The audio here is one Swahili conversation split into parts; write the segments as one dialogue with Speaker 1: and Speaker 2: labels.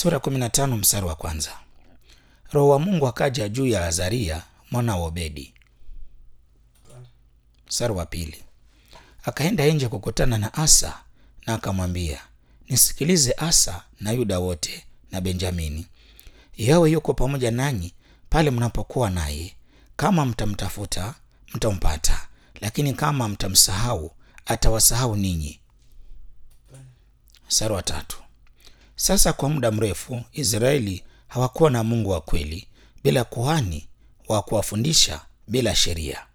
Speaker 1: Sura 15 mstari wa kwanza. Roho wa Mungu akaja juu ya Azaria mwana wa Obedi. Mstari wa pili. Akaenda nje kukutana na Asa na akamwambia, nisikilize Asa na Yuda wote na Benjamini, yawe yuko pamoja nanyi pale mnapokuwa naye. Kama mtamtafuta mtampata, lakini kama mtamsahau atawasahau ninyi. Mstari wa tatu. Sasa kwa muda mrefu Israeli hawakuwa na Mungu wa kweli, bila kuhani wa kuwafundisha, bila sheria.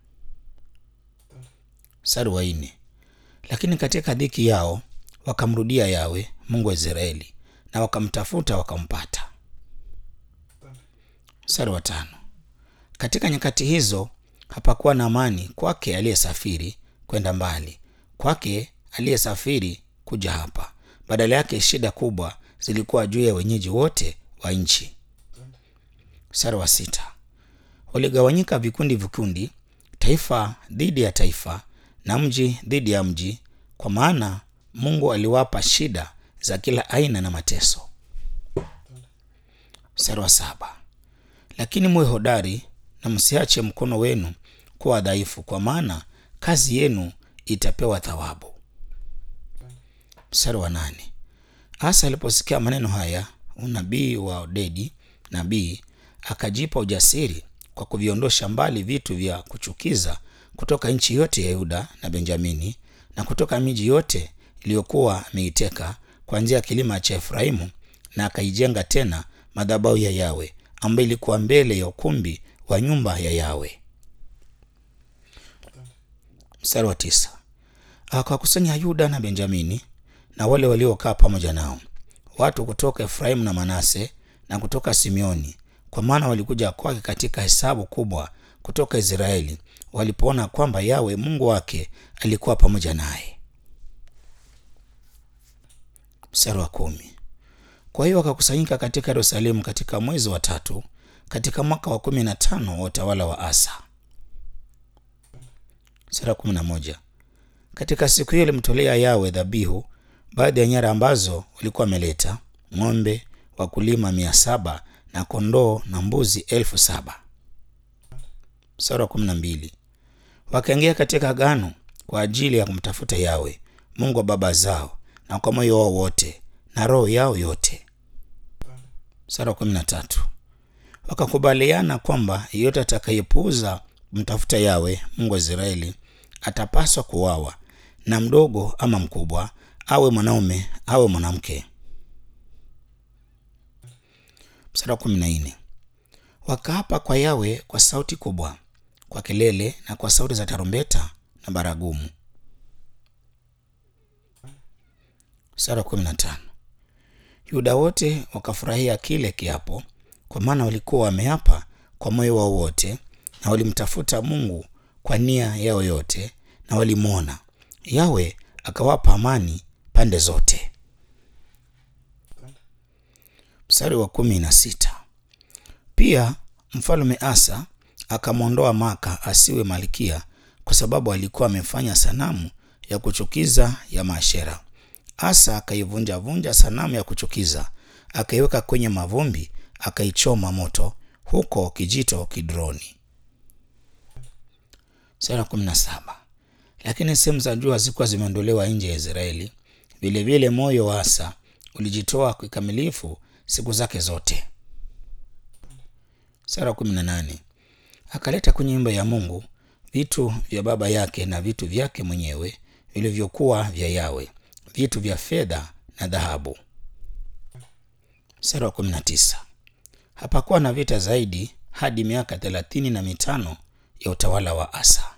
Speaker 1: Mstari wa nne. Lakini katika dhiki yao wakamrudia Yawe Mungu wa Israeli, na wakamtafuta wakampata. Mstari wa tano. Katika nyakati hizo hapakuwa na amani kwake aliyesafiri kwenda mbali, kwake aliyesafiri kuja hapa. Badala yake shida kubwa zilikuwa juu ya wenyeji wote wa nchi. Mstari wa sita. Waligawanyika vikundi vikundi, taifa dhidi ya taifa na mji dhidi ya mji, kwa maana Mungu aliwapa shida za kila aina na mateso. Mstari wa saba. Lakini muwe hodari na msiache mkono wenu kuwa dhaifu, kwa maana kazi yenu itapewa thawabu. Mstari wa nane. Asa aliposikia maneno haya, unabii wa Odedi nabii akajipa ujasiri kwa kuviondosha mbali vitu vya kuchukiza kutoka nchi yote ya Yuda na Benjamini na kutoka miji yote iliyokuwa ameiteka kuanzia kilima cha Efraimu, na akaijenga tena madhabahu ya Yawe ambayo ilikuwa mbele ya ukumbi wa nyumba ya Yawe. Mstari wa tisa. Akawakusanya Yuda na Benjamini na wale waliokaa pamoja nao, watu kutoka Efraimu na Manase na kutoka Simeoni, kwa maana walikuja kwake katika hesabu kubwa kutoka Israeli, walipoona kwamba Yawe Mungu wake alikuwa pamoja naye. Mstari wa kumi. Kwa hiyo wakakusanyika katika Yerusalemu katika mwezi wa tatu katika mwaka wa kumi na tano wa utawala wa Asa. Mstari wa kumi na moja. Katika siku hiyo alimtolea Yawe dhabihu baadhi ya nyara ambazo walikuwa wameleta ng'ombe wakulima mia saba na kondoo na mbuzi elfu saba. Mstari wa kumi na mbili. Wakaingia katika agano kwa ajili ya kumtafuta Yawe Mungu wa baba zao na kwa moyo wao wote na roho yao yote. Mstari wa kumi na tatu. Wakakubaliana kwamba yeyote atakayepuuza kumtafuta Yawe Mungu wa Israeli atapaswa kuwawa, na mdogo ama mkubwa, awe mwanaume awe mwanamke. Mstari wa kumi na nne. Wakaapa kwa Yawe kwa sauti kubwa, kwa kelele na kwa sauti za tarumbeta na baragumu. Mstari wa kumi na tano. Yuda wote wakafurahia kile kiapo, kwa maana walikuwa wameapa kwa moyo wao wote, na walimtafuta Mungu kwa nia yao yote, na walimwona Yawe akawapa amani pande zote. Mstari wa kumi na sita. Pia mfalme Asa akamwondoa Maka asiwe malkia, kwa sababu alikuwa amefanya sanamu ya kuchukiza ya Maashera. Asa akaivunjavunja sanamu ya kuchukiza, akaiweka kwenye mavumbi, akaichoma moto huko kijito Kidroni. Sura kumi na saba. Lakini sehemu za juu hazikuwa zimeondolewa nje ya Israeli. Vilevile moyo wa Asa ulijitoa kikamilifu siku zake zote. Sura kumi na nane. Akaleta kwenye nyumba ya Mungu vitu vya baba yake na vitu vyake mwenyewe vilivyokuwa vya Yawe, vitu vya fedha na dhahabu. Mstari wa kumi na tisa. Hapakuwa na vita zaidi hadi miaka thelathini na mitano ya utawala wa Asa.